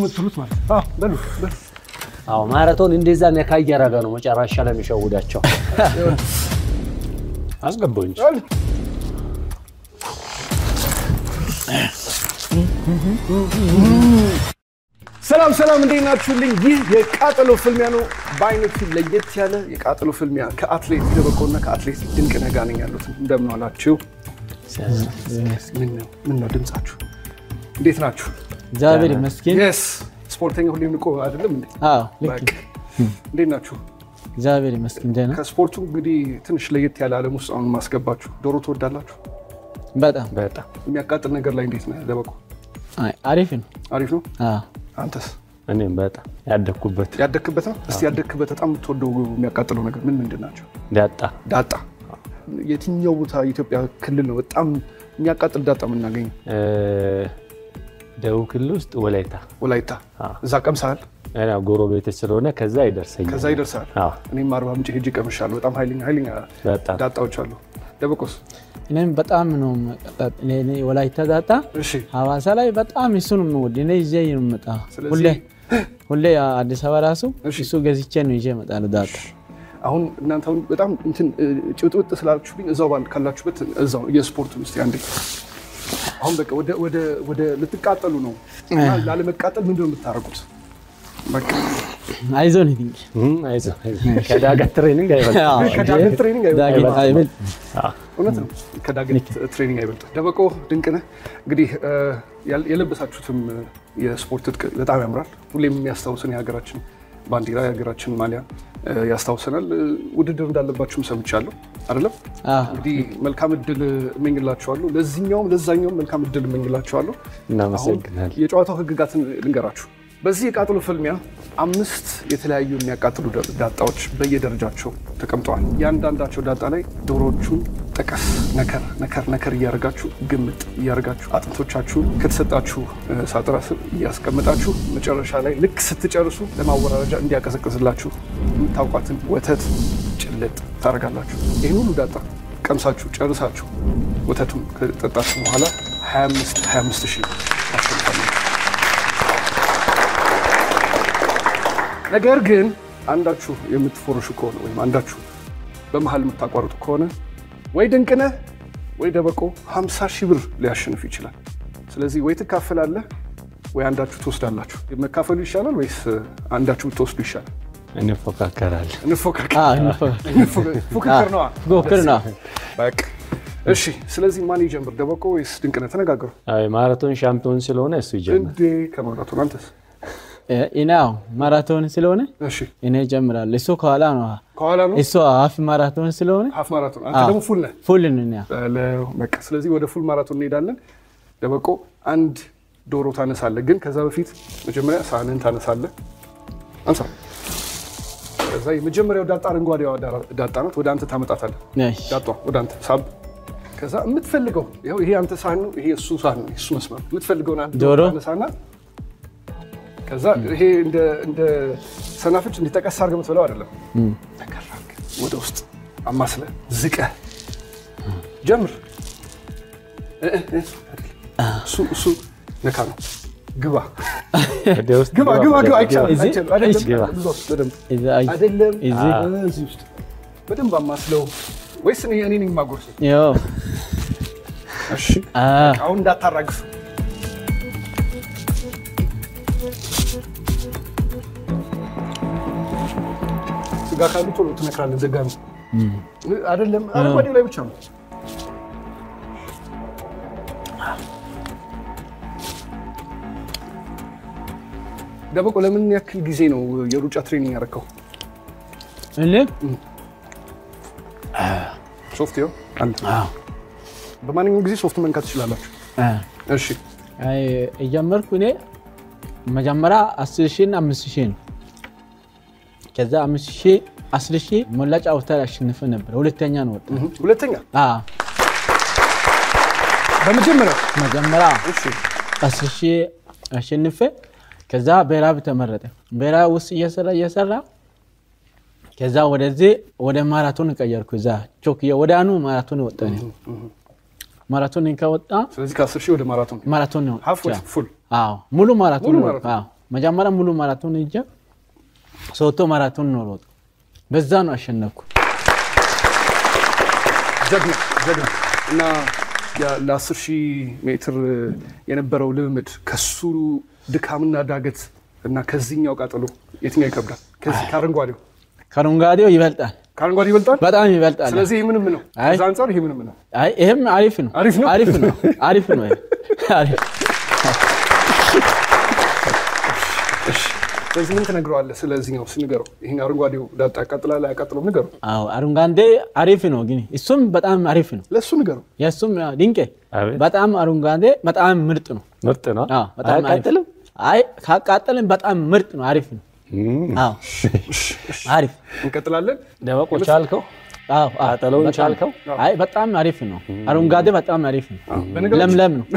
የምትሉት ማለት ነው። አዎ፣ በሉ በሉ። አዎ ማራቶን እንደዛ ነካ እያደረገ ነው መጨረሻ ላይ የሚሸውዳቸው። አስገባው እንጂ ሰላም ሰላም፣ እንዴት ናችሁልኝ? ይህ የቃጠሎ ፍልሚያ ነው። በአይነቱ ለየት ያለ የቃጠሎ ፍልሚያ ከአትሌት ደበቆና ከአትሌት ድንቅነህ ጋር ነኝ ያሉት። እንደምን ዋላችሁ? ምን ነው ምን ነው ድምጻችሁ? እንዴት ናችሁ? እግዚአብሔር ይመስገን። የስ ስፖርተኛ ሁሌም ንቆ አይደለም እንዴ? አዎ ልክ በቃ እንዴት ናችሁ? እግዚአብሔር ይመስገን ደህና ከስፖርቱ እንግዲህ ትንሽ ለየት ያለ ዓለም ውስጥ አሁን ማስገባችሁ። ዶሮ ትወዳላችሁ? በጣም በጣም የሚያቃጥል ነገር ላይ እንዴት ነህ ደበቆ? አይ፣ አሪፍ ነው። አሪፍ ነው። አዎ አንተስ እኔም በጣም ያደግኩበት ያደግክበት ነው? እስቲ ያደግክበት በጣም የምትወደው የሚያቃጥለው ነገር ምን ምንድን ናቸው? ዳጣ ዳጣ የትኛው ቦታ የኢትዮጵያ ክልል ነው በጣም የሚያቃጥል ዳጣ የምናገኘው? እ፣ ደቡብ ክልል ውስጥ ወላይታ ወላይታ። አዎ። እዛ ቀምሰሃል? እኔ ጎረቤት ስለሆነ ከዛ ይደርሰኛል። ከዛ ይደርሳል። አዎ እኔም አርባ ምንጭ ሄጄ ቀምሻለሁ። በጣም ኃይለኛ ኃይለኛ በጣም ዳጣዎች አሉ። ደበቆስ? እኔም በጣም ነው መቀጣት። እኔ እኔ ወላይታ ዳጣ እሺ ሐዋሳ ላይ በጣም እሱ ነው የምወድ። እኔ ይዤ ነው የምመጣው ስለዚህ- ሁሌ ሁሌ አዲስ አበባ ራሱ እሺ። እሱ ገዝቼ ነው ይዤ እመጣለሁ ዳጣ። አሁን እናንተ አሁን በጣም እንትን ጭውጥውጥ ስላችሁብኝ እዛው ባል ካላችሁበት እዛው የስፖርቱ ውስጥ አንዴ አሁን በቃ ወደ ወደ ወደ ልትቃጠሉ ነው እና ላለመቃጠል ምንድን ነው የምታደርጉት? በቃ አይዞን ይድንቅ እም፣ አይዞህ አይዞህ። ከዳገት ትሬኒንግ አይበልጥም። ከዳገት ትሬኒንግ አይበልጥም። ዳግም አይበል አዎ። እውነት ነው። ከዳገት ትሬኒንግ አይበልጥም። ደበቆ ድንቅነህ እንግዲህ እ፣ ያል- የለበሳችሁትም እ፣ የስፖርት ትጥቅ በጣም ያምራል። ሁሌም የሚያስታውሰን የሀገራችን ባንዲራ የሀገራችን ማሊያ እ፣ ያስታውሰናል። እ፣ ውድድር እንዳለባችሁም ሰምቻለሁ አይደለም? አዎ እንግዲህ መልካም እድል እመኝላችኋለሁ። ለዚህኛውም ለዛኛውም መልካም እድል እመኝላችኋለሁ። አሁን እናመሰግናለን። የጨዋታው ህግጋትን ልንገራችሁ። በዚህ የቃጠሎ ፍልሚያ አምስት የተለያዩ የሚያቃጥሉ ዳ- ዳጣዎች በየደረጃቸው ተቀምጠዋል። እያንዳንዳቸው ዳጣ ላይ ዶሮዎቹን ጠቀስ ነከር ነከር ነከር እያደረጋችሁ ግምጥ እያደረጋችሁ አጥንቶቻችሁን ከተሰጣችሁ እ፣ ሳጥራ ስር እያስቀመጣችሁ መጨረሻ ላይ ልክ ስትጨርሱ ለማወራረጃ እንዲያቀዘቅዝላችሁ የምታውቋትን ወተት ጭልጥ ታደርጋላችሁ። ይህን ሁሉ ዳጣ ቀምሳችሁ ጨርሳችሁ ወተቱን ከጠጣችሁ በኋላ 25 25 ሺህ ታሸንፋላችሁ። ነገር ግን አንዳችሁ የምትፎርሹ ከሆነ ወይም አንዳችሁ በመሀል የምታቋርጡ ከሆነ ወይ ድንቅነህ ወይ ደበቆ 50 ሺህ ብር ሊያሸንፍ ይችላል። ስለዚህ ወይ ትካፈላለህ ወይ አንዳችሁ ትወስዳላችሁ። መካፈሉ ይሻላል ወይስ አንዳችሁ ብትወስዱ ይሻላል? እንፎካከራለን። እንፎካከር። አዎ እንፎካከር። እንፎካከር። ፉክክር ነዋ። ፉክክር ነው። በቃ እሺ። ስለዚህ ማን ይጀምር? ደበቆ ወይስ ድንቅነህ? ተነጋገሩ። አዎ፣ የማራቶን ሻምፒዮን ስለሆነ እሱ ይጀምር። እንዴ ከማራቶን አንተስ? እኔ አዎ ማራቶን ስለሆነ እሺ እኔ እጀምራለሁ። እሱ ከኋላ ነው። ከኋላ ነው እሱ ሀፍ ማራቶን ስለሆነ ሀፍ ማራቶን፣ አንተ አዎ። ደግሞ ፉል ነህ። ፉል ነው እኛ በለው። በቃ ስለዚህ ወደ ፉል ማራቶን እንሄዳለን። ደበቆ አንድ ዶሮ ታነሳለህ፣ ግን ከዛ በፊት መጀመሪያ ሳህንን ታነሳለህ። አንሳ። ከዛ የመጀመሪያው ዳጣ አረንጓዴዋ ዳ- ዳጣ ናት። ወደ አንተ ታመጣታለህ። እሺ። ዳጧ ወደ አንተ ሳብ። ከዛ የምትፈልገው ይኸው ይሄ አንተ ሳህን ነው፣ ይሄ እሱ ሳህን ነው፣ እሱ መስመር ነው። የምትፈልገውን አንድ ዶሮ ዶሮ? ታነሳና ከዛ ይሄ እንደ እንደ ሰናፍጭ እንዲጠቀስ አድርገህ የምትበላው አይደለም። ነገር አድርገህ ወደ ውስጥ አማስለህ ዝቀህ ጀምር። እ- እ- እ- እሱ እሱ ነካ ነው። ግባ ወደ ውስጥ ግባ ግባ ግባ። አይቻልም እዚህ? አይቻልም። አይደለም ግባ። ብዙ ውስጥ በደንብ እዛ አይ- አይደለም። እዚህ? እዚህ ውስጥ በደንብ አማስለው ወይስ እኔ እኔ ነኝ የማጎርሰው? ያው እሺ አ አሁን እንዳታራግፍ። ስጋ ካሉ ቶሎ ትነክራለህ። ዘጋ ነው አይደለም። አረንጓዴው ላይ ብቻ ነው። ደበቆ ለምን ያክል ጊዜ ነው የሩጫ ትሬኒንግ ያደረከው? እኔ ሶፍት ይኸው አለ። በማንኛውም ጊዜ ሶፍት መንካት ትችላላችሁ። አ እሺ አይ እጀመርኩ እኔ መጀመሪያ አስር ሺህ እና አምስት ሺህ ነው። ከዛ አምስት ሺህ አስር ሺህ ሞላ ጫውታ ያሸንፈ ነበር። ሁለተኛ ነው ወጣ። ሁለተኛ አ በመጀመሪያ መጀመሪያ እሺ አስር ሺህ አሸንፈ ከዛ ብሔራዊ ተመረጠ። ብሔራዊ ውስጥ እየሰራ እየሰራ ከዛ ወደዚህ ወደ ማራቶን ቀየርኩ። እዛ ቾክዬ ወደ አኑ ማራቶን ወጣ። እኔ ማራቶን ከወጣ ስለዚህ ከአስር ሺህ ወደ ማራቶን ማራቶን ነው ሀፍ ወይ ፉል አዎ ሙሉ ማራቶን ሙሉ ነው። ማራቶን? አዎ መጀመሪያ ሙሉ ማራቶን ሄጄ ሶቶ ማራቶን ነው ሮጥ በዛ ነው አሸነፍኩ። ጀግና ጀግና እና ያ- ለአስር ሺህ ሜትር የነበረው ልምምድ ከሱ ድካምና ዳገት እና ከዚህኛው ቃጠሎ የትኛው ይከብዳል? ከዚህ ከአረንጓዴው ከአረንጓዴው ይበልጣል፣ ከአረንጓዴ ይበልጣል። በጣም ይበልጣል። ስለዚህ ይህ ምንም ነው። አይ። ከዛ አንጻር ይሄ ምንም ነው። አይ ይሄም አሪፍ ነው፣ አሪፍ ነው? አሪፍ ነው፣ አሪፍ ነው። ይሄ አሪፍ ስለዚህ ምን ትነግረዋለህ? ስለዚህኛው ስንገረው፣ ይሄን አረንጓዴው ዳጣ ያቃጥላል አያቃጥለውም? ንገረው፣ አዎ አረንጓዴ አሪፍ ነው፣ ግን እሱም በጣም አሪፍ ነው። ለእሱ ንገረው። የእሱም ያው ድንቄ አቤት። በጣም አረንጓዴ በጣም ምርጥ ነው። ምርጥ ነው። አዎ በጣም አሪፍ። አያቃጥልም? አይ ካቃጠልን በጣም ምርጥ ነው፣ አሪፍ ነው። አዎ አሪፍ እንቀጥላለን። ደበቆ ቻልከው? አዎ አዎ፣ ቃጠሎውን በጣም- ቻልከው? አይ በጣም አሪፍ ነው። አረንጓዴ በጣም አሪፍ ነው። በነገራችን- ለምለም ነው።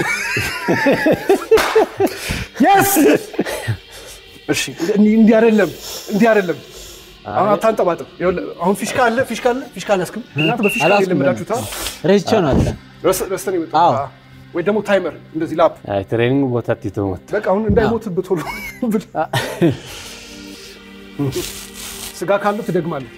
እሺ እንዲህ እንዲህ አይደለም፣ እንዲህ አይደለም። አሁን አታንጠባጥብ። ይኸውልህ፣ አሁን ፊሽካ አለ፣ ፊሽካ አለ፣ ፊሽካ አላስክም። እናንተ በፊሽካ አላስክም። የለመዳችሁታ ረስቼው ነው አለ ረስተን የመጣው አዎ። ወይ ደግሞ ታይመር እንደዚህ ላፕ አይ ትሬኒንግ ቦታ ቲቶ ሞት በቃ አሁን እንዳይሞትብህ ቶሎ ብል ስጋ ካለው ትደግማለህ።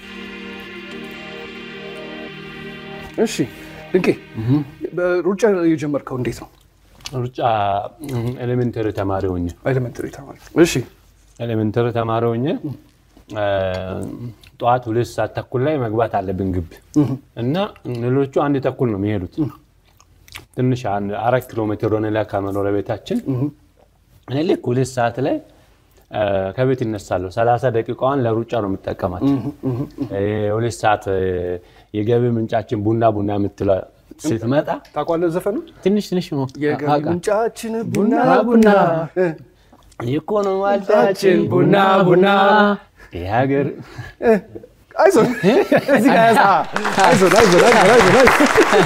እሺ ድንቄ፣ በሩጫ የጀመርከው እንዴት ነው? ሩጫ ኤሌሜንተሪ ተማሪ ሆኜ ኤሌመንተሪ ተማሪ። እሺ ኤሌሜንተሪ ተማሪ ሆኜ እ፣ ጠዋት ሁለት ሰዓት ተኩል ላይ መግባት አለብን ግቢ እና ሌሎቹ አንድ ተኩል ነው የሚሄዱት። ትንሽ አንድ አራት ኪሎ ሜትር ሆነ ላይ ከመኖሪያ ቤታችን እኔ ልክ ሁለት ሰዓት ላይ እ፣ ከቤት ይነሳለሁ። ሰላሳ ደቂቃዋን ለሩጫ ነው የምጠቀማት። ሁለት ሰዓት እ፣ የገቢ ምንጫችን ቡና ቡና የምትለው ስትመጣ ታውቋለህ ዘፈኑ? ትንሽ ትንሽ ሞ የገቢ አውቃ- ምንጫችን ቡና ቡና እ፣ ኢኮኖሚ ዋልታችን ቡና ቡና የሀገር እ፣ አይዞን እዚህ ጋር ያዝ። አይዞን አይዞን አይዞን አይዞን አይዞን።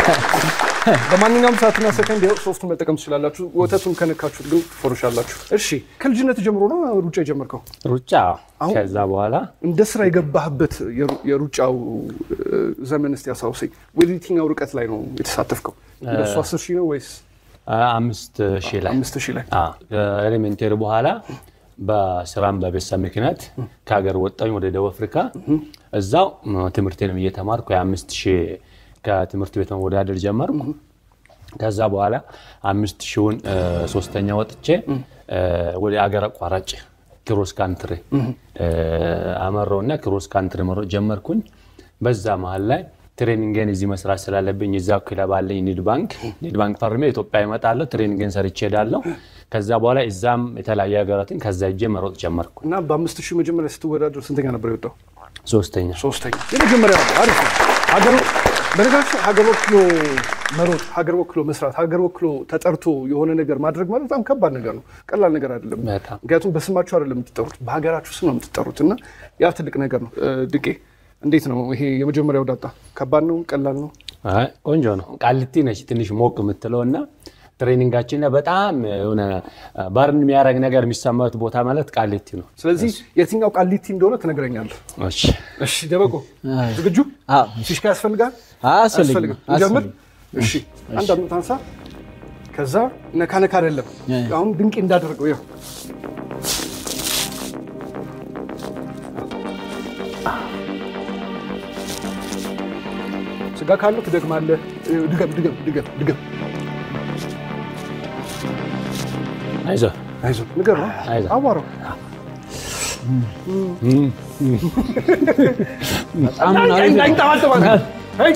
በማንኛውም ሰዓትና ሰከንድ ይኸው ሶስቱን መጠቀም ትችላላችሁ። ወተቱን ከነካችሁት ግን ትፎርሻላችሁ። እሺ ከልጅነት ጀምሮ ነው ሩጫ የጀመርከው? ሩጫ አሁን- ከዛ በኋላ እንደ ስራ የገባህበት የሩ- የሩጫው እ፣ ዘመን እስቲ ያስታውሰኝ። ወደ የትኛው ርቀት ላይ ነው የተሳተፍከው? እንደሱ አስር ሺህ ነው ወይስ አ- አምስት ሺህ ላይ አምስት ሺህ ላይ? ኤሌሜንቴሪ በኋላ በስራም በቤተሰብ ምክንያት ከሀገር ወጣኝ ወደ ደቡብ አፍሪካ። እዛው ም፣ ትምህርቴንም እየተማርኩ የአምስት ሺህ ከትምህርት ቤት መወዳደር ጀመርኩ። ከዛ በኋላ አምስት ሺውን እ፣ ሶስተኛ ወጥቼ እ፣ ወደ አገር አቋራጭ ክሮስ ካንትሪ አመራው እና ክሮስ ካንትሪ መሮጥ ጀመርኩኝ። በዛ መሀል ላይ ትሬኒንግን እዚህ መስራት ስላለብኝ እዛው ክለብ አለኝ ኒድ ባንክ ኒድ ባንክ ፈርሜ ኢትዮጵያ እመጣለሁ። ትሬኒንግን ሰርቼ ሄዳለሁ። ከዛ በኋላ እዛም የተለያዩ ሀገራትን ከዛ እጄ መሮጥ ጀመርኩ። እና በአምስት ሺህ መጀመሪያ ስትወዳደር ስንተኛ ነበር የወጣው? ሶስተኛ ሶስተኛ። የመጀመሪያው ነው። አሪፍ ነው። ሀገር በነገራችን ሀገር ወክሎ መሮጥ፣ ሀገር ወክሎ መስራት፣ ሀገር ወክሎ ተጠርቶ የሆነ ነገር ማድረግ ማለት በጣም ከባድ ነገር ነው። ቀላል ነገር አይደለም። በጣም። ምክንያቱም በስማችሁ አይደለም የምትጠሩት፣ በሀገራችሁ ስም ነው የምትጠሩት እና ያ ትልቅ ነገር ነው። እ፣ ድቄ እንዴት ነው ይሄ የመጀመሪያው ዳጣ? ከባድ ነው? ቀላል ነው? አይ ቆንጆ ነው። ቃሊቲ ነች ትንሽ ሞቅ የምትለው እና ትሬኒንጋችን በጣም የሆነ ባርን የሚያደርግ ነገር የሚሰማበት ቦታ ማለት ቃሊቲ ነው። ስለዚህ የትኛው ቃሊቲ እንደሆነ ትነግረኛለህ። እሺ እሺ ደበቆ ዝግጁ? አዎ። ፊሽካ ያስፈልጋል? አያስፈልግም፣ እንጀምር? አያስፈልግም። እሺ አንድ አምጥ አንሳ። ከዛ ነካ ነካ አይደለም ያ። አሁን ድንቄ እንዳደረገው ይኸው ስጋ ካለው ትደግማለህ። ድገም ድገም ድገም ድገም። አይዞህ አይዞህ ንገር ነው አይዞህ። አዋራው በጣም አሪፍ ነው። እንዳይንጠባጠባል። አይ!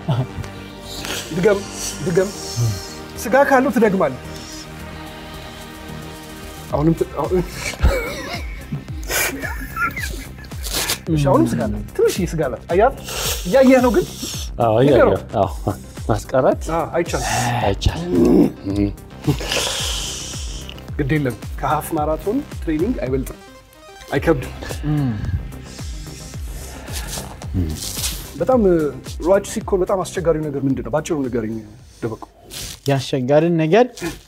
ድገም ድገም። ስጋ ካለው ትደግማለህ። አሁንም ት- አሁን- እሺ፣ አሁንም ስጋ አላት። ትንሽዬ ስጋ አላት። አያት እያየህ ነው ግን አዎ፣ ንገረው። እያየሁ። አዎ፣ ማስቀረት አ፣ አይቻልም። አይቻልም። ግድ የለም ከሀፍ ማራቶን ትሬኒንግ አይበልጥም፣ አይከብድም። በጣም እ፣ ሯጭ ሲኮን በጣም አስቸጋሪው ነገር ምንድን ነው? ባጭሩ ንገረኝ ደበቁ። ያስቸጋሪን ነገር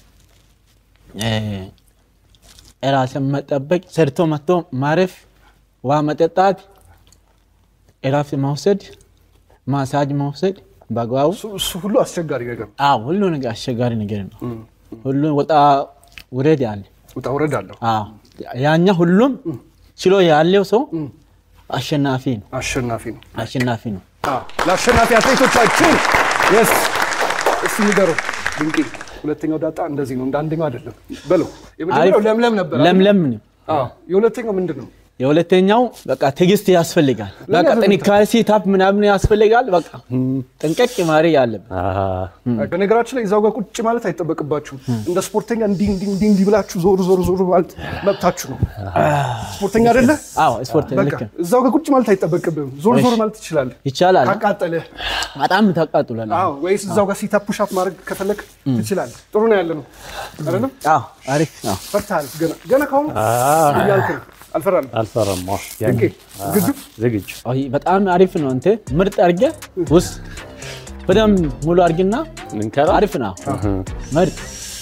ራስን መጠበቅ፣ ሰርቶ መጥቶ ማረፍ፣ ውሃ መጠጣት፣ እረፍት መውሰድ፣ ማሳጅ መውሰድ በአግባቡ እሱ- እሱ ሁሉ አስቸጋሪ ነገር ነው። አዎ፣ ሁሉ ነገር አስቸጋሪ ነገር ነው። ሁሉ ወጣ ውረድ አለ። ውጣ ውረድ አለው። አዎ፣ ያኛ ሁሉም ችሎ ያለው ሰው አሸናፊ ነው። አሸናፊ ነው። አሸናፊ ነው። አዎ፣ ለአሸናፊ አትሌቶቻችን የስ እስቲ ንገረው ድንቄ። ሁለተኛው ዳጣ እንደዚህ ነው፣ እንደ አንደኛው አይደለም በለው። የመጀመሪያው አሪፍ። ለምለም ነበር። አይደል? ለምለም ነው። አዎ፣ የሁለተኛው ምንድን ነው? የሁለተኛው በቃ ትዕግስት ያስፈልጋል። በቃ ጥንካሬ ሲታፕ ምናምን ያስፈልጋል። በቃ ጥንቀቅ ማድረግ ያለብን በነገራችን ላይ እዛው ጋር ቁጭ ማለት አይጠበቅባችሁም። እንደ ስፖርተኛ እንዲህ እንዲህ እንዲህ እንዲህ ብላችሁ ዞር ዞር ዞር ማለት መብታችሁ ነው። ስፖርተኛ አይደለ? አዎ ስፖርት በቃ ልክ ነው። እዛው ጋር ቁጭ ማለት አይጠበቅብህም። ዞር ዞር ማለት ትችላለህ። ይቻላል። ካቃጠለህ በጣም ታቃጥሏል። አዎ፣ ወይስ እዛው ጋር ሲታፕ ፑሽ አፕ ማድረግ ከፈለግ ትችላለህ። ጥሩ ነው ያለ ነው አይደለም? አዎ አሪፍ ነው። ፈርተሃል። ገና ገና ካሁኑ እያልክ ነው። አልፈራንም። አልፈረም። ድንቄ ዝግጁ? ዝግጁ አይ በጣም አሪፍ ነው። አንተ ምርጥ አድርገህ ውስጥ በደምብ ሙሉ አድርግና ልንከራ አሪፍ ነው። ምርጥ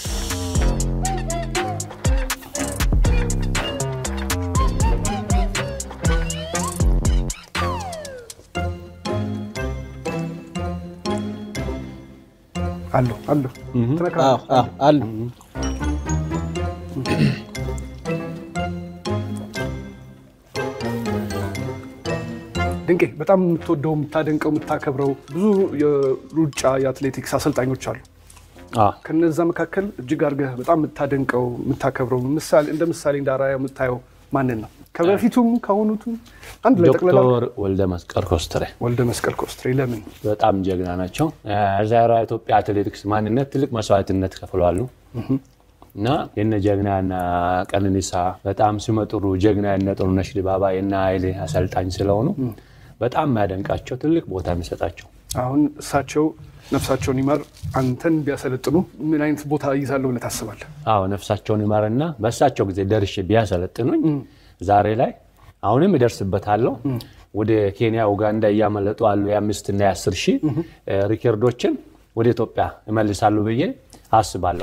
አለሁ አለሁ ትነክራለህ። አዎ አዎ አሉ ድንቄ በጣም የምትወደው የምታደንቀው የምታከብረው ብዙ የሩጫ የአትሌቲክስ አሰልጣኞች አሉ። አዎ። ከነዛ መካከል እጅግ አድርገህ በጣም የምታደንቀው የምታከብረው ምሳሌ እንደ ምሳሌ እንደ አርአያ የምታየው ማንን ነው? ከበፊቱም ከሆኑቱም አንድ ላይ ጠቅለላ ዶክተር ወልደ መስቀል ኮስትሬ ወልደ መስቀል ኮስትሬ ለምን በጣም ጀግና ናቸው። ዛሬ ኢትዮጵያ አትሌቲክስ ማንነት ትልቅ መስዋዕትነት ከፍለዋሉ እና የነ ጀግና እና ቀነኒሳ በጣም ሲመጥሩ ጀግና የነ ጥሩነሽ ዲባባ የነ ኃይሌ አሰልጣኝ ስለሆኑ በጣም የሚያደንቃቸው ትልቅ ቦታ የሚሰጣቸው አሁን እሳቸው ነፍሳቸውን ይማር አንተን ቢያሰለጥኑ ምን አይነት ቦታ ይዛለሁ ብለህ ታስባለህ? አዎ ነፍሳቸውን ይማርና በእሳቸው ጊዜ ደርሼ ቢያሰለጥኑኝ ዛሬ ላይ አሁንም እደርስበታለሁ። ወደ ኬንያ፣ ኡጋንዳ እያመለጡ አሉ የአምስትና የአስር ሺህ ሪከርዶችን ወደ ኢትዮጵያ እመልሳሉ ብዬ አስባለሁ።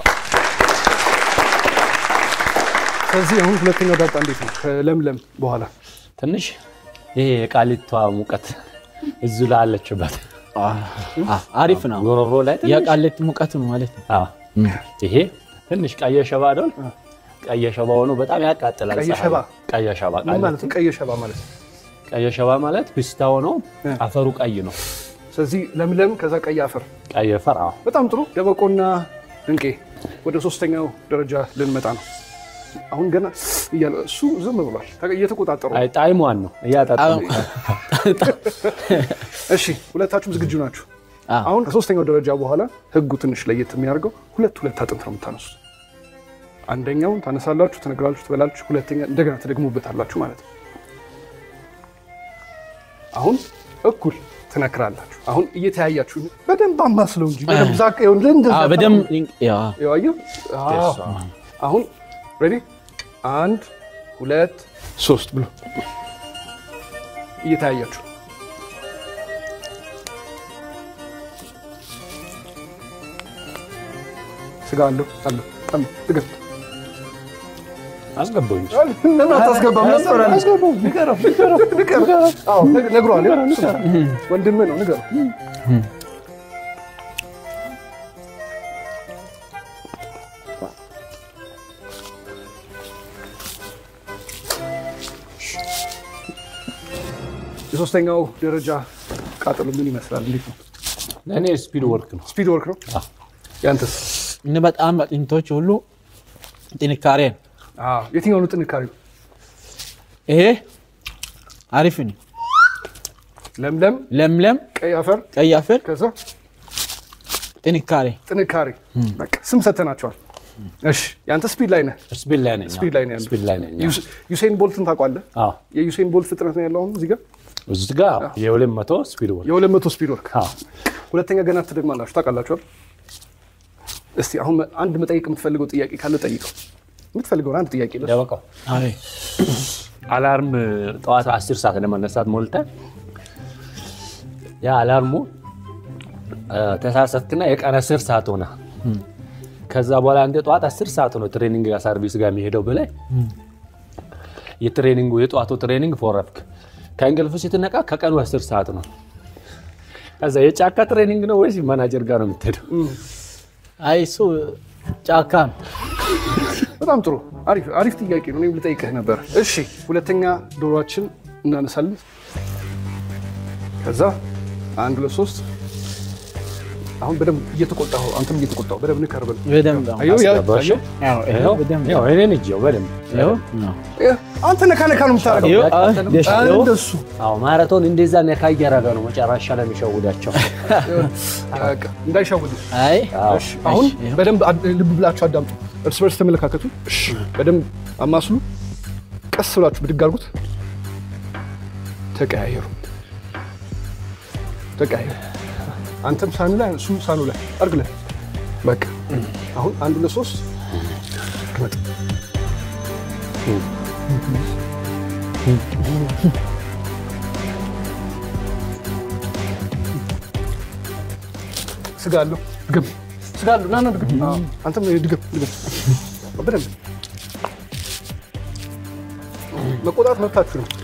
ስለዚህ አሁን ሁለተኛው ዳጣ እንዴት ነው? ከለምለም በኋላ ትንሽ ይሄ የቃሊቷ ሙቀት እዙ ላይ አለችበት አሪፍ ነው። ጎሮሮ ላይ ትንሽ የቃሊቲ ሙቀት ነው ማለት ነው። አዎ። ይሄ ትንሽ ቀየ ሸባ አይደል? ቀየ ሸባ ሆኖ በጣም ያቃጥላል። ቀይ ፀሐይ ሸባ? ቀየ ሸባ ምን ቃሊቲ። ማለት ነው? ቀይ ሸባ ማለት ነው። ቀየ ሸባ ማለት ፒስታ ሆኖ አፈሩ ቀይ ነው። ስለዚህ ለምለም ከዛ ቀይ አፈር። ቀይ አፈር አዎ። በጣም ጥሩ ደበቆና ድንቄ ወደ ሶስተኛው ደረጃ ልንመጣ ነው። አሁን ገና እያለ እሱ ዝም ብሏል፣ እየተቆጣጠሩ ነው። አይ ጣዕሟን ነው እያጠጣሁ። እሺ ሁለታችሁም ዝግጁ ናችሁ? አዎ። አሁን ከሶስተኛው ደረጃ በኋላ ህጉ ትንሽ ለየት የሚያደርገው ሁለት ሁለት አጥንት ነው የምታነሱት። አንደኛውን ታነሳላችሁ፣ ትነግራላችሁ፣ ትበላችሁ፣ ሁለተኛ እንደገና ትደግሙበታላችሁ ማለት ነው። አሁን እኩል ትነክራላችሁ። አሁን እየተያያችሁ በደንብ አማስለው እንጂ በደንብ ዛቅ ይሁን ለእንደዛ አዎ በደምብ ያው ያው አየሁ። አዎ። አሁን ሬዲ አንድ ሁለት ሶስት ብሎ እየተያያችሁ ስጋ አለው አለው አለው ንገር አስገባኝ። ለምን አታስገባም? አስገባው። ንገረው ንገረው ንገረው። አዎ ነግ- ነግሯል። ወንድምህ ነው ንገረው። የሶስተኛው ደረጃ ቃጠሎ ምን ይመስላል? እንዴት ነው? ለእኔ ስፒድ ወርክ ነው። ስፒድ ወርክ ነው። ያንተስ? እነ በጣም አጥንቶች ሁሉ ጥንካሬ ነው። አዎ። የትኛው ነው ጥንካሬው? ይሄ አሪፍ ነው። ለምለም ለምለም ቀይ አፈር ቀይ አፈር ከዛ ጥንካሬ ጥንካሬ በቃ ስም ሰተናቸዋል። እሺ ያንተ ስፒድ ላይ ነህ። ስፒድ ላይ ነኝ። ስፒድ ላይ ነው ያለው። ስፒድ ላይ ነኝ። ዩስ- ዩሴን ቦልትን ታውቋለህ? አዎ። የዩሴን ቦልት ፍጥነት ነው ያለው አሁን እዚህ ጋር እዚህ ጋር የሁለት መቶ ስፒድ ወርክ የሁለት መቶ ስፒድ ወርክ። አዎ። ሁለተኛ ገና ትደግማላችሁ ታውቃላችኋል። እስቲ አሁን አንድ መጠየቅ የምትፈልገው ጥያቄ ካለ ጠይቀው። የምትፈልገውን አንድ ጥያቄ ለሱ። ደበቃው አይ አላርም ጠዋት አስር ሰዓት ለመነሳት ሞልተን ያ አላርሙ ተሳሰትክና የቀን አስር ሰዓት ሆነ። ከዛ በኋላ እንደ ጠዋት አስር ሰዓት ነው ትሬኒንግ ጋር ሰርቪስ ጋር የሚሄደው ብለህ የትሬኒንጉ የጠዋቱ ትሬኒንግ ፎረፍክ። ከእንቅልፍ ስትነቃ ከቀኑ አስር ሰዓት ነው። ከዛ የጫካ ትሬኒንግ ነው ወይስ ማናጀር ጋር ነው የምትሄደው? አይ እሱ ጫካ ነው። በጣም ጥሩ አሪፍ አሪፍ ጥያቄ ነው። እኔም ልጠይቅህ ነበር። እሺ ሁለተኛ ዶሮችን እናነሳለን። ከዛ አንድ ሁለት ሶስት አሁን በደንብ እየተቆጣሁ አንተም እየተቆጣሁ በደንብ ንከርበል በደንብ ነው። አየሁ ያ አስገባሽ? አየሁ። አዎ፣ ይኸው በደንብ ያው እኔን እጅው በደንብ ይኸው ነው። ይህ አንተ ነካ ነካ ነው የምታደርገው። ይኸው፣ አዎ፣ ደስ ይኸው። እንደሱ አዎ ማራቶን እንደዛ ነካ እያደረገ ነው መጨረሻ ላይ የሚሸውዳቸው። በቃ እንዳይሻውዱ። አይ አዎ። እሺ አሁን በደንብ አድ- ልብ ብላችሁ አዳምጡ። እርስ በርስ ተመለካከቱ። እሺ በደንብ አማስሉ። ቀስ ብላችሁ ብድግ አድርጉት። ተቀያየሩ፣ ተቀያየሩ። አንተም ሳኑ ላይ እሱም ሳኑ ላይ አድርግለን። በቃ አሁን አንድ ሁለት ሶስት ግመጥ። ስጋ አለው ድገም። ስጋ አለው ና ና ድገም። አዎ፣ አንተም ድገም ድገም። በደንብ መቆጣት መብታችሁ ነው።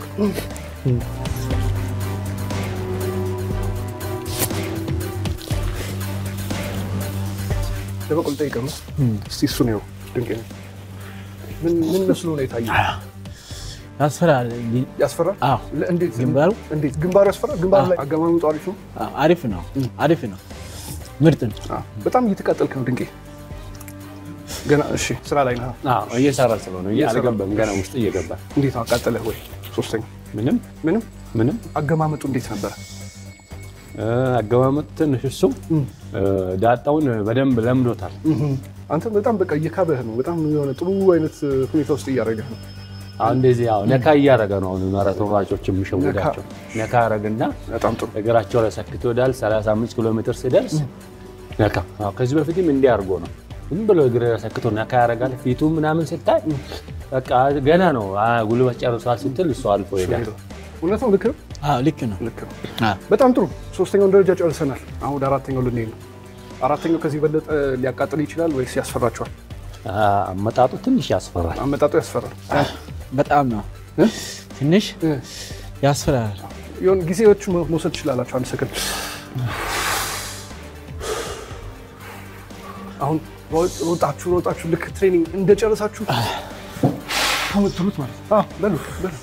ለበቆል ጠይቀም እስቲ እሱ ነው ድንቅ ነው። ምን ምን መስሎ ነው የታየው? ያስፈራል። ያስፈራል። አዎ ለ- እንዴት ግንባሩ? እንዴት ግንባሩ ያስፈራል? ግንባሩ ላይ አገማመጡ አሪፍ ነው። አዎ፣ አሪፍ ነው። አሪፍ ነው። ምርጥ ነው። አዎ፣ በጣም እየተቃጠልክ ነው ድንቄ። ገና እሺ፣ ስራ ላይ ነህ። አዎ እየሰራ ስለሆነ አልገባም ገና ውስጥ እየገባ እንዴት ነው አቃጠለህ ወይ? ሶስተኛ ምንም ምንም ምንም አገማመጡ እንዴት ነበረ? እ፣ አገማመጥ ትንሽ እሱ እ፣ ዳጣውን በደንብ ለምዶታል። አንተ በጣም በቃ እየካበህ ነው። በጣም የሆነ ጥሩ አይነት ሁኔታ ውስጥ እያደረገህ ነው። አሁን እንደዚህ ያው ነካ እያደረገ ነው። አሁን ማራቶን ሯጮች የሚሸውዳቸው ነካ ያደረግና በጣም ጥሩ እግራቸው ላይ ሰክቶ ይወዳል። 35 ኪሎ ሜትር ሲደርስ ነካ። አዎ ከዚህ በፊትም እንዲህ አድርጎ ነው ዝም ብሎ እግር ሰክቶ ነካ ያደርጋል። ፊቱ ምናምን ስታይ በቃ ገና ነው አ፣ ጉልበት ጨርሷል ስትል እሱ አልፎ ይሄዳል። እውነት ነው። ልክ ነው። አዎ ልክ ነው። ልክ ነው። አዎ በጣም ጥሩ። ሶስተኛውን ደረጃ ጨርሰናል። አሁን ወደ አራተኛው ልንሄድ ነው። አራተኛው ከዚህ በለጠ ሊያቃጥል ይችላል ወይስ ያስፈራቸዋል? አ፣ አመጣጡ ትንሽ ያስፈራል። አመጣጡ ያስፈራል። በጣም ነው። ትንሽ ያስፈራል። የሆነ ጊዜዎች መውሰድ ትችላላችሁ። አንድ ሰከንድ። አሁን ሮጥ- ሮጣችሁ ሮጣችሁ ልክ ትሬኒንግ እንደጨረሳችሁ ከምትሉት ማለት ነው። አዎ፣ በሉ በሉ።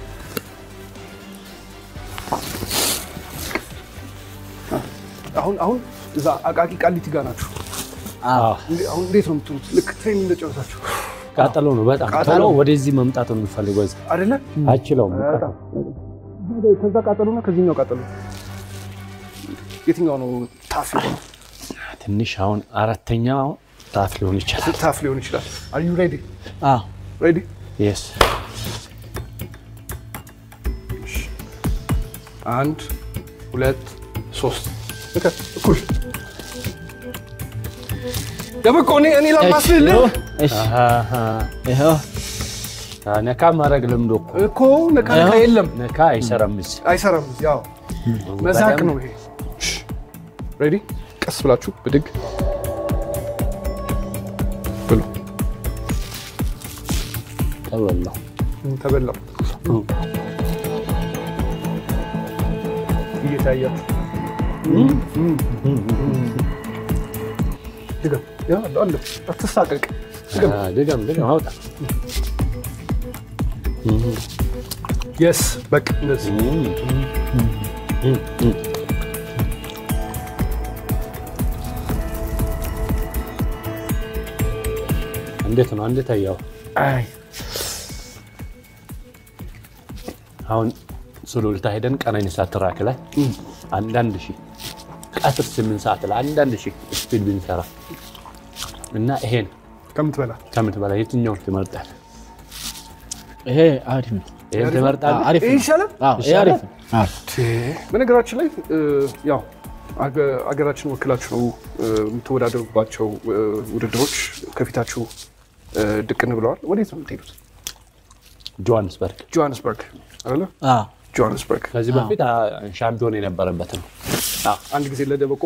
አሁን አሁን እዛ አቃቂ ቃሊቲ ጋር ናችሁ። አዎ እንዴ- አሁን እንዴት ነው የምትሉት? ልክ ትሬኒንግ እንደጨረሳችሁ ቃጠሎ ነው በጣም ቃጠሎ። ቶሎ ወደዚህ መምጣት ነው የሚፈልገው። እዚህ አይደለ? አይችለውም። በጣም ከዛ ቃጠሎና ከዚህኛው ቃጠሎ የትኛው ነው ታፍ የሆነው? ትንሽ አሁን አራተኛው ታፍ ሊሆን ይችላል። ታፍ ሊሆን ይችላል። አር ዩ ሬዲ አዎ ሬዲ? የስ አንድ ሁለት ሶስት ልከ እኩል ደበቆ እኔ እኔ ላማስልልህ እሺ፣ ይኸው ነካ ማድረግ ልምዶ እኮ እኮ ነካ ነካ የለም ነካ አይሰራም። እዚህ አይሰራም። ያው መዛቅ ነው ይሄ። ሬዲ? ቀስ ብላችሁ ብድግ ብሉ። ተበላው ተበላው እየታያችሁ ድገም። ያ አለ አትሳቀቅ። ድገም። አ፣ ድገም ድገም አውጣ። የስ በቃ እንደዚህ እንዴት ነው? እንዴት አየኸው? አይ አሁን ሱሉልታ ሄደን ቀነኒሳ ትራክ ላይ አንዳንድ ሺህ ቀትር ስምንት ሰዓት ላይ አንዳንድ ሺህ ስፒድ ብንሰራ እና ይሄን ከምትበላ ከምትበላ የትኛውን ትመርጣለህ? ይሄ አሪፍ ነው። ይሄን ትመርጣለህ? አሪፍ ይሄ ነው። ይሻላል። አዎ ይሄ አሪፍ ነው። አዎ በነገራችን ላይ እ፣ ያው አገ- አገራችን ወክላችሁ ነው እ፣ የምትወዳደሩባቸው እ፣ ውድድሮች ከፊታችሁ እ፣ ድቅን ብለዋል። ወዴት ነው የምትሄዱት? ጆሃንስበርግ ጆሃንስበርግ አይደለ? አዎ ጆሃንስበርግ ከዚህ በፊት አ፣ ሻምፒዮን የነበረበት ነው። አንድ ጊዜ ለደበቆ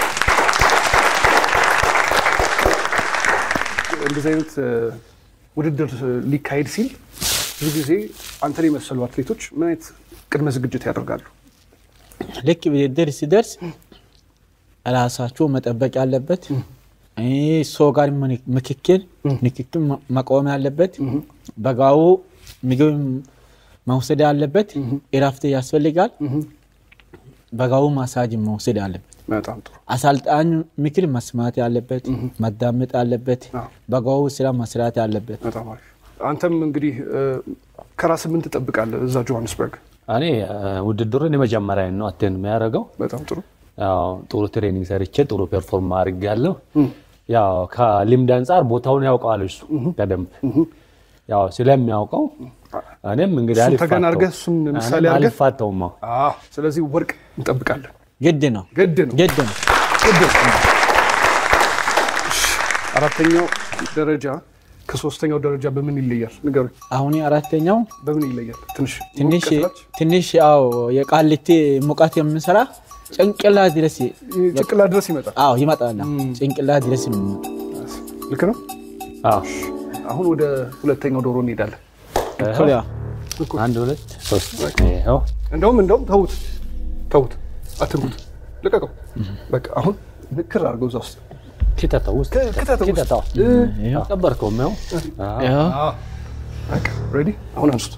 እንደዚህ አይነት እ፣ ውድድር ሊካሄድ ሲል ብዙ ጊዜ አንተን የመሰሉ አትሌቶች ምን አይነት ቅድመ ዝግጅት ያደርጋሉ? ልክ ውድድር ሲደርስ ራሳቸው መጠበቅ ያለበት ይህ ሰው ጋር ምክክል ንክክል መቆም ያለበት በጋው ምግብ መውሰድ ያለበት እረፍት ያስፈልጋል። በጋው ማሳጅ መውሰድ ያለበት በጣም ጥሩ። አሰልጣኝ ምክር መስማት ያለበት ማዳመጥ ያለበት አዎ። በጋው ስራ መስራት ያለበት በጣም አሪፍ። አንተም እንግዲህ እ፣ ከራስህ ምን ትጠብቃለህ እዛ ጆሃንስበርግ? እኔ እ፣ ውድድሩን የመጀመሪያ ነው አቴን የሚያደርገው በጣም ጥሩ። ያው ጥሩ ትሬኒንግ ሰርቼ ጥሩ ፐርፎርም አድርጌያለሁ። ያው ከልምድ አንጻር ቦታውን ያውቀዋል እሱ በደንብ ያው ስለሚያውቀው እኔም እንግዲህ እሱን አልፋታውም። ተገን አድርገህ እሱን ምሳሌ እኔም አድርገህ አልፋታውም። አዎ። አዎ። ስለዚህ ወርቅ እንጠብቃለን። ግድ ነው ግድ ነው። ግድ ነው። ግድ ነው። እሺ፣ አራተኛው ደረጃ ከሶስተኛው ደረጃ በምን ይለያል? ንገሩኝ። አሁን አራተኛው በምን ይለያል? ትንሽ ትንሽ ሞቅ ስላች? ትንሽ ያው የቃሊቲ ሙቀት የምንሰራ ጭንቅላት ድረስ ጭንቅላት ድረስ ይመጣል። አዎ ይመጣል። ጭንቅላት ድረስ የሚመጣ ልክ ነው። አዎ። አሁን ወደ ሁለተኛው ዶሮ እንሄዳለን። እኩል ያው አንድ ሁለት ሶስት ይኸው እንደውም እንደውም ተዉት ተዉት፣ አትንኩት፣ ልቀቀው። በቃ አሁን ንክር አድርገው እዛ ውስጥ ኪተተው ውስጥ ክ- ክተተው ውስጥ። ኪተተው ይኸው አቀበርከውም ይኸው አዎ። ይኸው በቃ ሬዲ። አሁን አንሱት፣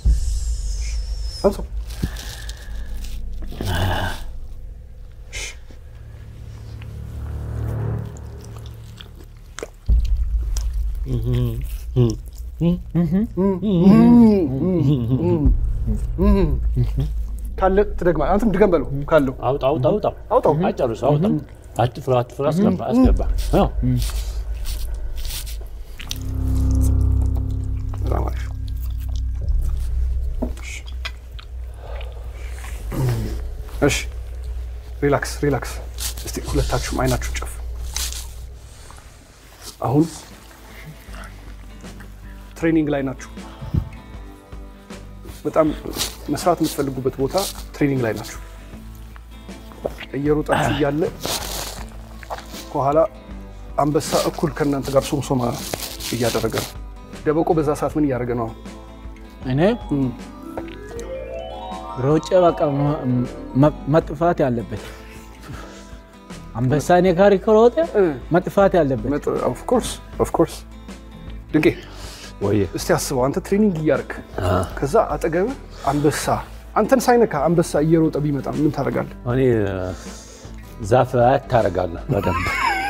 አንሱ። ካለ ትደግማ አንተም ድገም በለው ካለው አውጣ አውጣ አውጣ አውጣው። አጨርሱ አውጣ አትፍራ አትፍራ አስገባ አስገባ ያው በጣም አሪፍ። እሺ ሪላክስ ሪላክስ። እስቲ ሁለታችሁም አይናችሁን ጨፍ። አሁን ትሬኒንግ ላይ ናችሁ። በጣም መስራት የምትፈልጉበት ቦታ ትሬኒንግ ላይ ናችሁ። እየሮጣችሁ እያለ ከኋላ አንበሳ እኩል ከእናንተ ጋር ሶምሶማ እያደረገ ነው። ደበቆ በዛ ሰዓት ምን እያደረገ ነው? እኔ ሮጬ በቃ መ- መ- መጥፋት ያለበት አንበሳ እኔ ጋር ከሮጠ መጥፋት ያለበት ኦፍኮርስ ኦፍኮርስ። ድንቄ ወይ እስቲ አስበው፣ አንተ ትሬኒንግ እያደረክ ከዛ አጠገብህ አንበሳ አንተን ሳይነካ አንበሳ እየሮጠ ቢመጣ ምን ታደርጋለህ? እኔ ዛፍ ታደርጋለህ በደንብ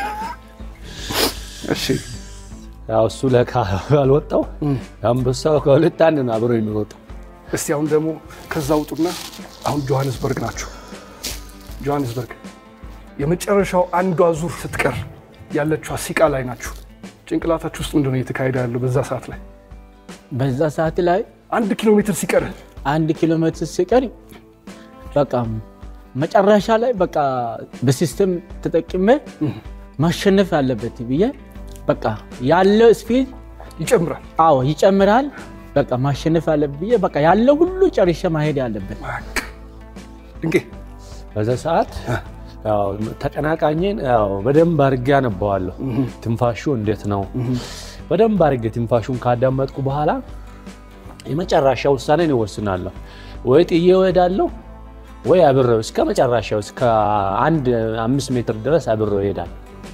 እሺ ያው እሱ ለካ አልወጣው አንበሳው ከሁለት አንድ ነው አብሮ የሚሮጠው እስቲ አሁን ደግሞ ከዛ ውጡና አሁን ጆሃንስበርግ ናችሁ። ጆሃንስበርግ የመጨረሻው አንዷ ዙር ስትቀር ያለችዋ ሲቃ ላይ ናችሁ። ጭንቅላታችሁ ውስጥ ምንድነው እየተካሄደ ያለው በዛ ሰዓት ላይ? በዛ ሰዓት ላይ አንድ ኪሎ ሜትር ሲቀር አንድ ኪሎ ሜትር ሲቀር በቃ መጨረሻ ላይ በቃ በሲስተም ተጠቅሜ ማሸነፍ ያለበት ብዬ በቃ ያለው ስፒድ ይጨምራል። አዎ ይጨምራል። በቃ ማሸነፍ ያለበት ብዬ በቃ ያለው ሁሉ ጨርሼ ማሄድ ያለበት ድንቄ በዛ ሰዓት ያው ተቀናቃኝን ያው በደንብ አድርጌ አነባዋለሁ። ትንፋሹ እንዴት ነው? በደንብ አድርጌ ትንፋሹን ካዳመጥኩ በኋላ የመጨረሻ ውሳኔን ይወስናለሁ። ወይ ጥዬ እሄዳለሁ ወይ አብሬው እስከ መጨረሻው እስከ አንድ አምስት ሜትር ድረስ አብሬው እሄዳለሁ።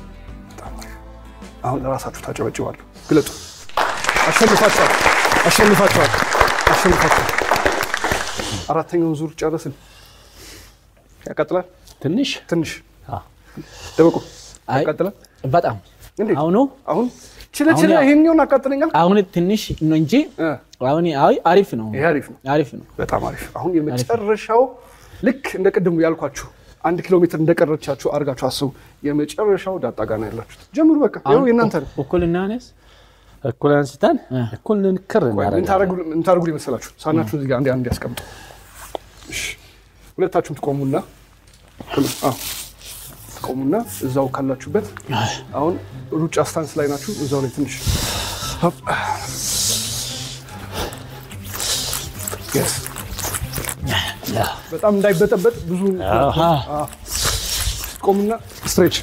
አሁን ለራሳችሁ ታጨበጭባሉ። ግለጡ። አሸንፋችኋል፣ አሸንፋችኋል፣ አሸንፋችኋል። አራተኛውን ዙር ጨረስን። ያቀጥላል። ትንሽ ትንሽ አዎ። ደበቁ። አይ ያቀጥላል። በጣም እንዴት አሁኑ አሁን ችለ ችለ አሁን ያ- ይሄኛውን አቃጥለኛል። አሁን ትንሽ ነው እንጂ እ፣ አሁን አይ አሪፍ ነው ይሄ አሪፍ ነው፣ አሪፍ ነው። በጣም አሪፍ። አሁን የመጨረሻው ልክ እንደ ቅድሙ ያልኳችሁ አንድ ኪሎ ሜትር እንደቀረቻችሁ አድርጋችሁ አስቡ። የመጨረሻው ዳጣ ጋር ነው ያላችሁት። ጀምሩ። በቃ ይኸው የእናንተ ነው። እኩል እናነስ እኩል አንስተን እ። እኩል ንክር ቆይ፣ ምን እናደርጋለን። ታደርጉ- ምን ታደርጉ ይመስላችሁ? ሳናችሁን እዚህ ጋር አንዴ አንዴ ያስቀምጡ። እሺ፣ ሁለታችሁም ትቆሙና አዎ፣ ትቆሙና እዛው ካላችሁበት አሁን ሩጫ ስታንስ ላይ ናችሁ። እዛው ላይ ትንሽ ሆፕ። Yes። በጣም እንዳይበጠበጥ ብዙ አዎ። ቆሙና ስትሬች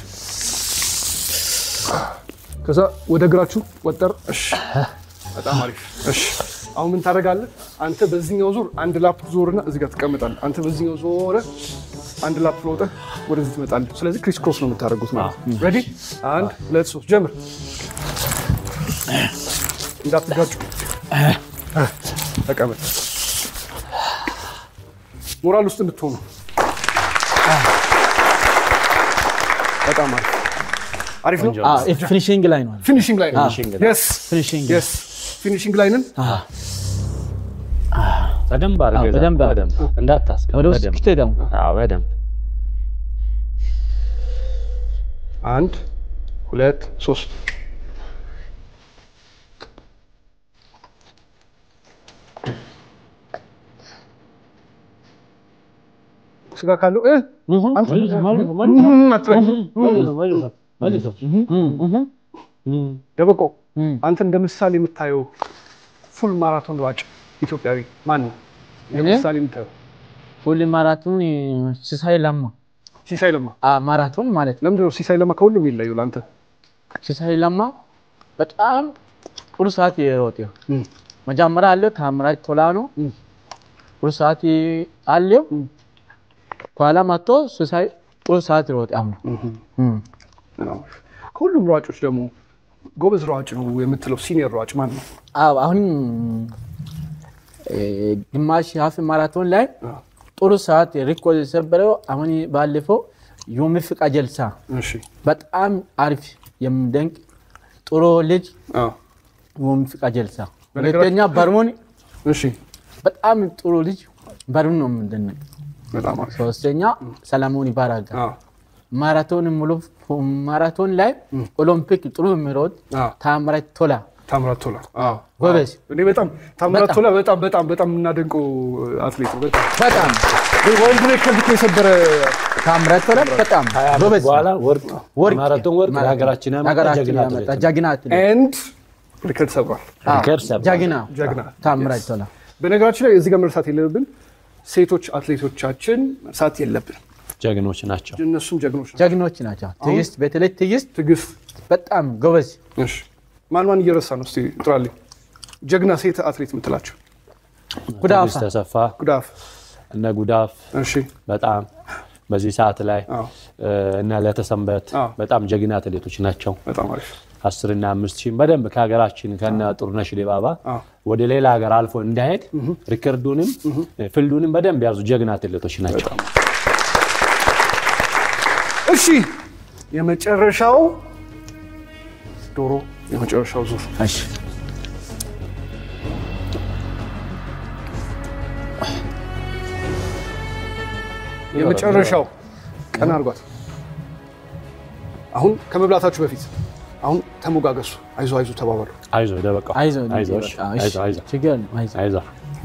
ከዛ ወደ እግራችሁ ወጠር። እሺ፣ በጣም አሪፍ። እሺ፣ አሁን ምን ታደርጋለህ? አንተ በዚህኛው ዙር አንድ ላፕ ዞርና እዚህ ጋር ትቀመጣለህ። አንተ በዚህኛው ዞረ አንድ ላፕ ሮጠህ ወደዚህ ትመጣለህ። ስለዚህ ክሪስ ክሮስ ነው የምታደርጉት ማለት ነው። ሬዲ? አንድ ሁለት ሶስት ጀምር። እንዳትጋጩ። ተቀመጥ። ሞራል ውስጥ እንድትሆኑ በጣም አሪፍ አሪፍ ነው። ፊኒሽንግ ላይ ነው። ፊኒሽንግ ላይ ነው። ፊኒሽንግ የስ ፊኒሽንግ የስ ፊኒሽንግ ላይ ነን። በደንብ አድርገህ አዎ፣ በደንብ በደንብ እንዳታስገባ ወደ ውስጥ በደንብ ክትህ ደግሞ አዎ በደንብ አንድ ሁለት ሶስት ስጋ ካለው እ አንተ እም አትበል። ደበቆ አንተ እንደ ምሳሌ የምታየው ፉል ማራቶን ሯጭ ኢትዮጵያዊ ማን ነው? እንደ እኔ? ምሳሌ የምታየው ፉል ማራቶን ሲሳይ ለማ ሲሳይ ለማ። አ ማራቶን ማለት ነው። ለምንድን ነው ሲሳይ ለማ ከሁሉም የሚለየው ለአንተ? ሲሳይ ለማ በጣም ጥሩ ሰዓት የሮጠው እም። መጀመሪያ አለው ታምራት ቶላ ነው እም። ጥሩ ሰዓት አለው። ከኋላ መጥቶ ሲሳይ ጥሩ ሰዓት ሮጠ። አሁን እም። ነው። ከሁሉም ሯጮች ደግሞ ጎበዝ ሯጭ ነው የምትለው ሲኒየር ሯጭ ማን ነው? አዎ አሁን እ፣ ግማሽ ሀፍ ማራቶን ላይ አዎ። ጥሩ ሰዓት ሪኮርድ የሰበረው አሁን ባለፈው ዮሚፍ ቀጀልሳ እሺ በጣም አሪፍ የሚደንቅ ጥሩ ልጅ አዎ። ዮሚፍ ቀጀልሳ። በነገራችን- ሁለተኛ በርሞን እሺ በጣም ጥሩ ልጅ በርሞን ነው የምንደነቅ። በጣም አሪፍ። ሶስተኛ ሰለሞን ይባራጋ አዎ። ማራቶን ሙሉ ማራቶን ላይ ኦሎምፒክ ጥሩ የሚሮጥ አዎ። ታምራት ቶላ ታምራት ቶላ አዎ። ጎበዝ እኔ በጣም ታምራት በጣም። ቶላ በጣም በጣም በጣም የምናደንቀው አትሌት ነው። በጣም በጣም ግን ወንድ ሬከርድ እኮ የሰበረ ታምራት ቶላ በጣም ጎበዝ በኋላ ወርቅ ወርቅ ማራቶን ወርቅ ለሀገራችን ያመጣ ሀገራችን ጀግና ያመጣ አትሌት ነው። ጀግና አትሌት ኤንድ ሪከርድ ሰብሯል። አዎ፣ ሪከርድ ሰብሯል። ጀግና ጀግና ታምራት ቶላ በነገራችን ላይ እዚህ ጋር መርሳት የለብን ሴቶች አትሌቶቻችን መርሳት የለብን። ጀግኖች ናቸው። እነሱም ጀግኖች ናቸው። ጀግኖች ናቸው። ትዕግስት በተለይ ትዕግስት ትዕግስት በጣም ጎበዝ እሺ ማን ማን እየረሳ ነው? እስቲ ጥራልኝ። ጀግና ሴት አትሌት የምትላቸው ጉዳፋ ትዕግስት ተሰፋ ጉዳፍ። እነ ጉዳፍ እሺ በጣም በዚህ ሰዓት ላይ አዎ። እነ ለተሰንበት አዎ። በጣም ጀግና አትሌቶች ናቸው። በጣም አሪፍ። አስርና አምስት ሺህ በደንብ ከሀገራችን ከነ ጥሩነሽ ዲባባ አዎ። ወደ ሌላ ሀገር አልፎ እንዳይሄድ ሪከርዱንም ፍልዱንም በደንብ ያዙ ጀግና አትሌቶች ናቸው። እሺ የመጨረሻው ዶሮ የመጨረሻው ዙር እሺ የመጨረሻው ቀን አድርጓት። አሁን ከመብላታችሁ በፊት አሁን ተሞጋገሱ። አይዞ አይዞ ተባባሉ። አይዞ ደበቃው አይዞ አይዞ እሺ፣ አይዞ አይዞ ችግር የለም፣ አይዞህ። አይዞ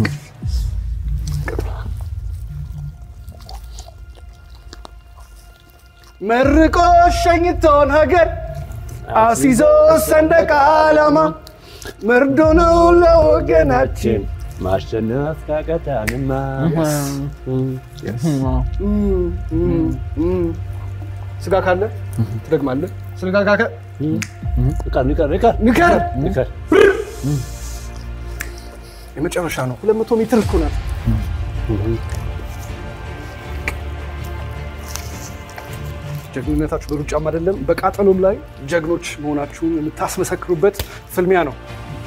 መርቆ ሸኝቶን ሀገር አሲዞ ሰንደቅ ዓላማ መርዶ ነው ለወገናችን። ማሸነፍ ካቀታንማ ስጋ ካለ ትደግማለህ። ስጋ ካለ ንቀር ንቀር ንቀር ንከር። ንቀር የመጨረሻ ነው። ሁለት መቶ ሜትር እኮ ናት። ጀግንነታችሁ በሩጫም አይደለም በቃጠሎም ላይ ጀግኖች መሆናችሁን የምታስመሰክሩበት ፍልሚያ ነው።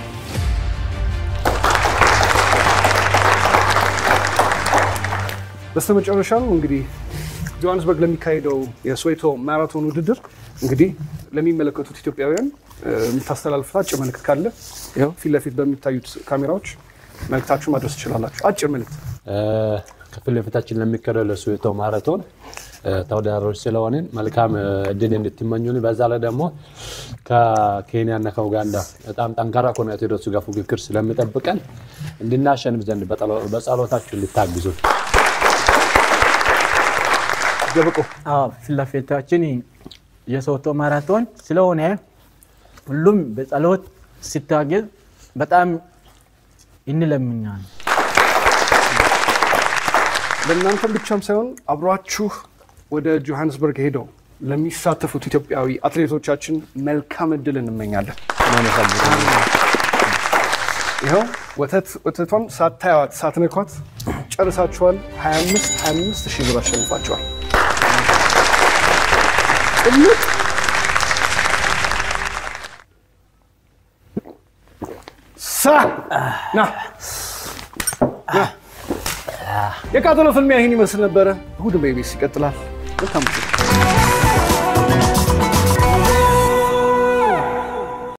በስተመጨረሻም እንግዲህ ጆሃንስበርግ ለሚካሄደው የስዌቶ ማራቶን ውድድር እንግዲህ ለሚመለከቱት ኢትዮጵያውያን እ፣ የምታስተላልፉት አጭር መልእክት ካለ ያው ፊት ለፊት በሚታዩት ካሜራዎች መልእክታችሁ ማድረስ ትችላላችሁ። አጭር መልእክት። እ፣ ከፊት ለፊታችን ለሚካሄደው ለስዌቶ ማራቶን እ፣ ተወዳዳሪዎች ስለሆንን መልካም እ፣ እድል እንድትመኙን፣ በዛ ላይ ደግሞ ከኬንያና ከኡጋንዳ በጣም ጠንካራ ከሆነ አትሌቶች ጋር ፉክክር ስለሚጠብቀን እንድናሸንፍ ዘንድ በጸሎ- በጸሎታችሁ እንድታግዙ ደብቆ አዎ ፊት ለፊታችን የሶቶ ማራቶን ስለሆነ ሁሉም በጸሎት ሲታገዝ በጣም እንለምኛል። ለእናንተም ብቻም ሳይሆን አብሯችሁ ወደ ጆሃንስበርግ ሄደው ለሚሳተፉት ኢትዮጵያዊ አትሌቶቻችን መልካም እድል እንመኛለን። ይኸው ወተት ወተቷን ሳታዩት ሳትነኳት ጨርሳችኋል። 25 25 ሺህ ብር አሸንፋችኋል። ጭምጥ ሳ ና ና። የቃጠሎ ፍልሚያ ይህን ይመስል ነበረ። እሑድ በኢቢኤስ ይቀጥላል። መልካም ጊዜ